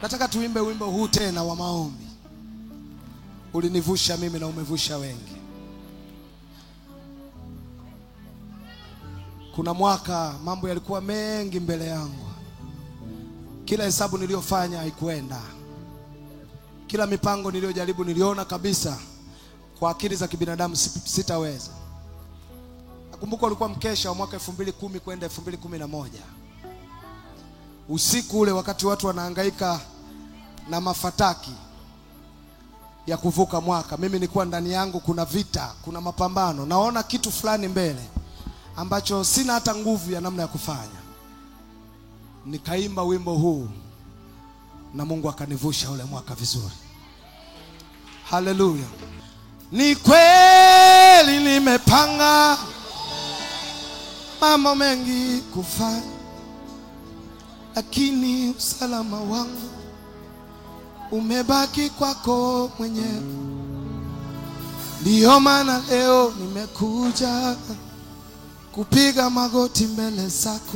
Nataka tuimbe wimbo huu tena wa maombi. Ulinivusha mimi na umevusha wengi. Kuna mwaka mambo yalikuwa mengi mbele yangu, kila hesabu niliyofanya haikuenda, kila mipango niliyojaribu niliona kabisa kwa akili za kibinadamu si- sitaweza. Nakumbuka ulikuwa mkesha wa mwaka 2010 kwenda 2011 usiku ule, wakati watu wanahangaika na mafataki ya kuvuka mwaka, mimi nilikuwa ndani yangu kuna vita, kuna mapambano, naona kitu fulani mbele ambacho sina hata nguvu ya namna ya kufanya. Nikaimba wimbo huu na Mungu akanivusha ule mwaka vizuri. Haleluya! Ni kweli nimepanga mambo mengi kufanya, lakini usalama wangu umebaki kwako mwenyewe. Ndiyo maana leo nimekuja kupiga magoti mbele zako,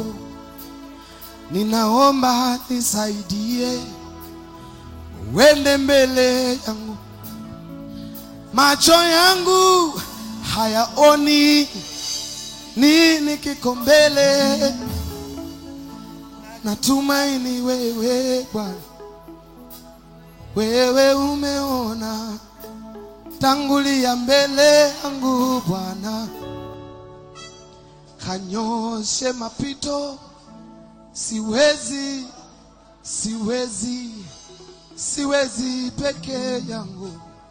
ninaomba nisaidie, uende mbele yangu. Macho yangu hayaoni nini kiko mbele, natumaini wewe Bwana, wewe umeona, tangulia mbele yangu Bwana kanyoshe mapito, siwezi, siwezi, siwezi peke yangu,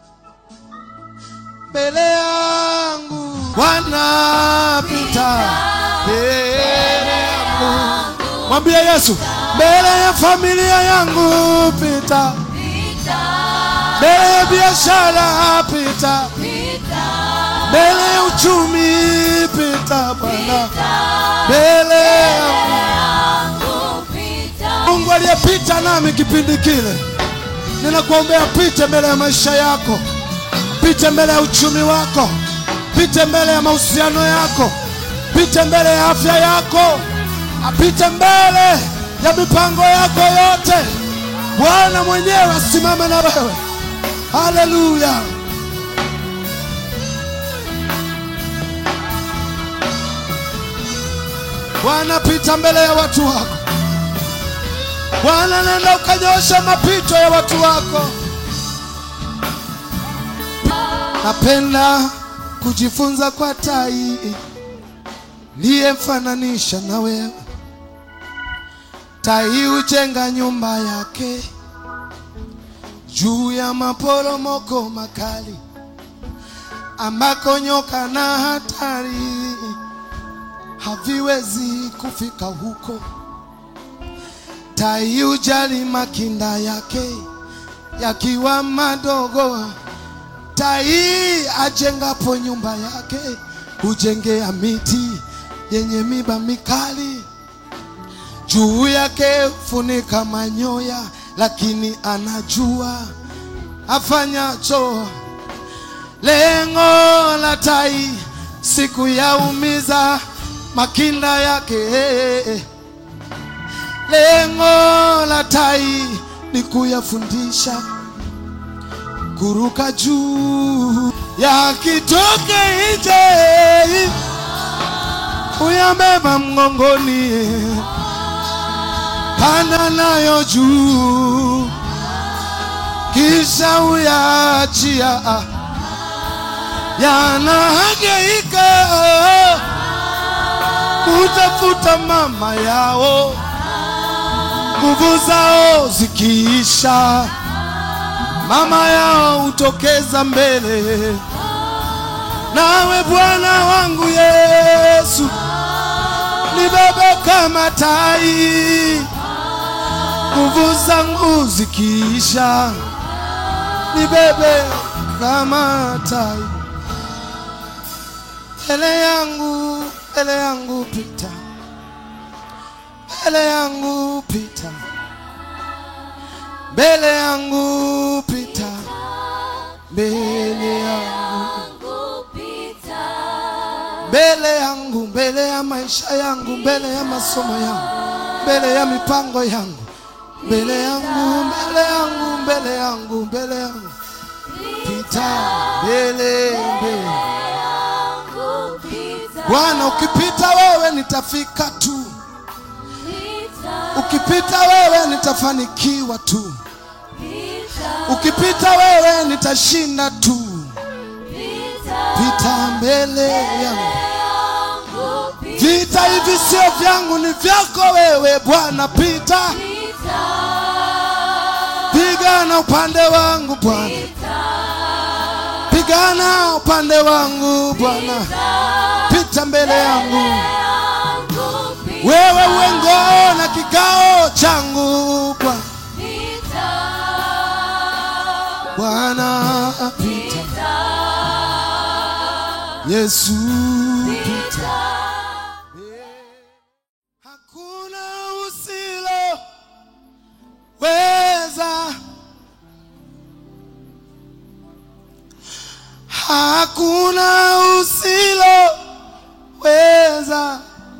mbele yangu wanapita mbele yangu, mwambie Yesu, mbele ya familia yangu pita, mbele ya biashara pita, mbele ya uchumi pita Bwana, mbele yangu Mungu aliyepita nami kipindi kile, ninakuombea pite mbele ya maisha yako, pite mbele ya uchumi wako, pite mbele ya mahusiano yako, pite mbele ya afya yako, apite mbele ya mipango yako yote. Bwana mwenyewe asimame na wewe. Haleluya! Bwana, pita mbele ya watu wako. Bwana, nenda ukanyosha mapito ya watu wako. Napenda kujifunza kwa tai liyemfananisha na wewe. Tai hujenga nyumba yake juu ya maporomoko makali, ambako nyoka na hatari haviwezi kufika huko. Tai hujali makinda yake yakiwa madogo. Tai ajengapo nyumba yake hujengea miti yenye miba mikali, juu yake funika manyoya, lakini anajua afanyacho. Lengo la tai siku yaumiza makinda yake. Lengo la tai ni kuyafundisha kuruka juu, yakitoka nje uyabeba mgongoni, panda nayo juu, kisha uyaachia, yanahangaika kutafuta mama yao, nguvu zao zikiisha, mama yao hutokeza mbele. Nawe Bwana wangu Yesu, nibebe kama tai, nguvu zangu zikiisha, nibebe kama tai. Mbele yangu, mbele yangu pita, mbele yangu pita, mbele yangu pita, mbele yangu mbele yangu, mbele ya maisha yangu, mbele ya masomo yangu, mbele ya mipango yangu, mbele yangu, mbele yangu, mbele yangu, mbele yangu, pita mbele, mbele. Bwana, ukipita wewe nitafika tu, ukipita wewe nitafanikiwa tu, ukipita wewe nitashinda tu. Pita mbele yangu, vita hivi sio vyangu, ni vyako wewe Bwana. Pita, pigana upande wangu Bwana, pigana upande wangu Bwana, pita mbele yangu wewe, uengo na kikao changu Bwana. Bwana pita, Yesu pita. Hakuna usilo weza, hakuna usilo weza,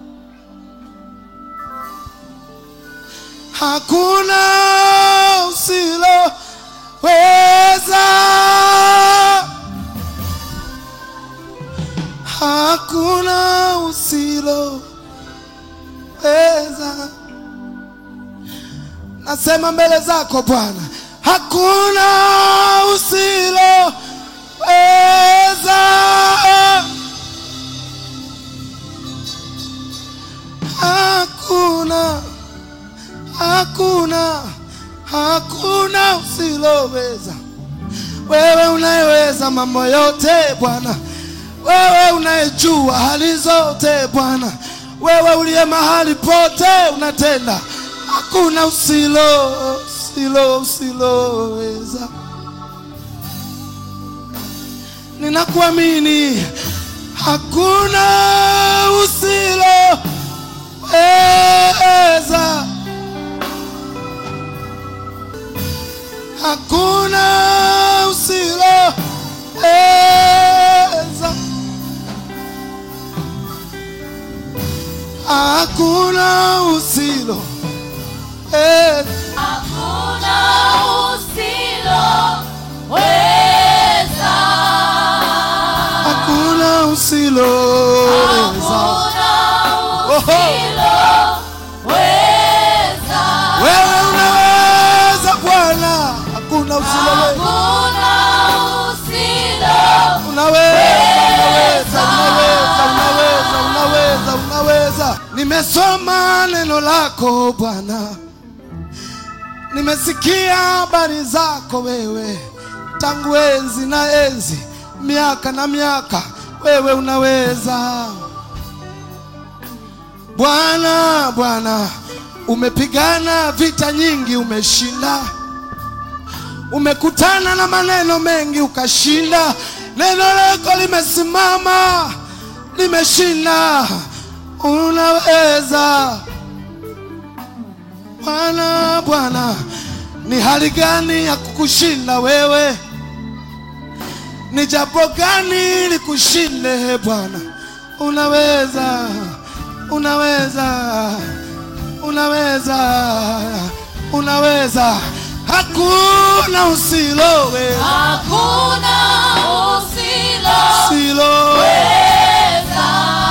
hakuna usilo weza, hakuna usilo weza. Nasema mbele zako Bwana, hakuna usilo weza, hakuna, hakuna, hakuna usiloweza. Wewe unayeweza mambo yote Bwana, wewe unayejua hali zote Bwana, wewe uliye mahali pote unatenda, hakuna usilo usilo usiloweza. Ninakuamini, hakuna usiloweza, hakuna usiloweza, hakuna usilo Hakuna usiloweza. hakuna usiloweza. Hakuna usiloweza. Wewe unaweza Bwana, hakuna usiloweza. Hakuna usilo- Unaweza, unaweza, unaweza, unaweza, unaweza, unaweza. Nimesoma neno lako Bwana, nimesikia habari zako wewe, tangu enzi na enzi, miaka na miaka, wewe unaweza Bwana. Bwana, umepigana vita nyingi, umeshinda umekutana na maneno mengi ukashinda. Neno lako limesimama, limeshinda. Unaweza Bwana. Bwana, ni hali gani ya kukushinda wewe? Ni jambo gani likushinde Bwana? Unaweza, unaweza, unaweza, unaweza. Hakuna usiloweza, Hakuna usiloweza. usiloweza,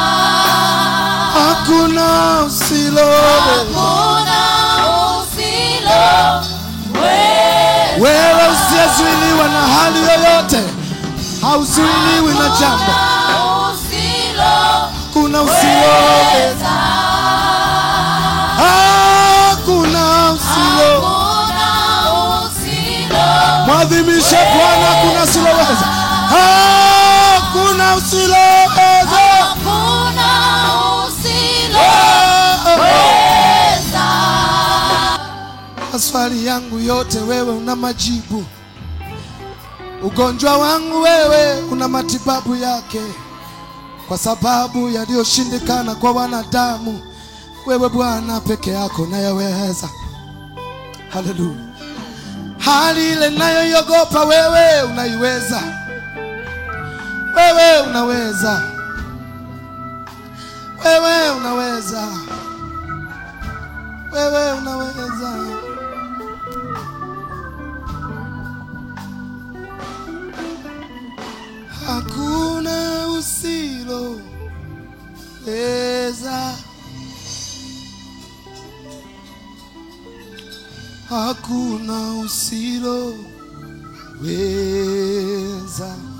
hakuna usiloweza. Hakuna usiloweza. Wewe usiyezuiliwa na hali yoyote, hauzuiliwi na jambo. Hakuna usiloweza. Hakuna usiloweza, hakuna usilo. Hakuna usiloweza. Mwadhimishe Bwana, hakuna usiloweza, hakuna usiloweza. Hakuna usiloweza. Maswali yangu yote wewe una majibu, ugonjwa wangu wewe una matibabu yake, kwa sababu yaliyoshindikana kwa wanadamu, wewe Bwana peke yako unayeweza. Haleluya! Hali ile nayoiogopa wewe unaiweza, wewe unaweza, wewe unaweza, wewe unaweza. hakuna usiloweza, hakuna usiloweza.